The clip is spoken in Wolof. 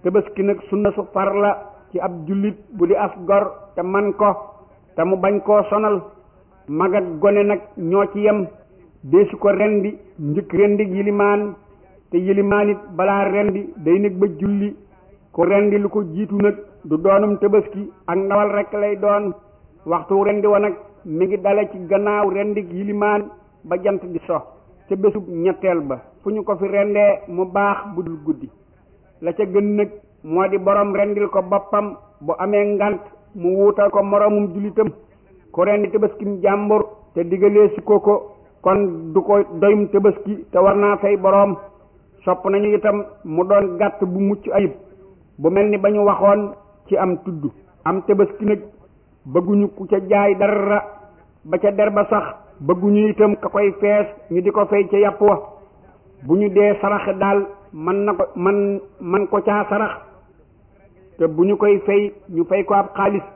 tabaski nag sunna su far la ci ab jullit bu di as gor te man ko te mu bañ koo sonal mag ak gone nag ñoo ci yem deesu ko rendi njëkk rendi yilimaan te yilimaan it balaa rendi day nekk ba julli ku rendi lu ko jiitu nag du doonum tabaski ak ndawal rekk lay doon waxtu rendi wa nag mi ngi dale ci gannaaw rendi yilimaan ba jant di so ca bésub ñetteel ba fu ñu ko fi rendee mu baax bu dul guddi la ca gën nag moo di borom rendil ko boppam bu amee ngant mu wuutal ko moromum jullitam ku rendi tëbaskim jàmbur te digalee si ko ko kon du ko doyum tëbaski te war naa fay boroom sopp nañu itam mu doon gàtt bu mucc ayib bu mel ni ba ñu waxoon ci am tudd am tëbaski nag bëgguñu ku ca jaay dara ba ca der ba sax bëgguñu itam ka koy fees ñu di ko fay ca yàpp wa bu ñu dee saraxe daal man na ko man man ko caa sarax te bu ñu koy fay ñu fay ko ab xaalis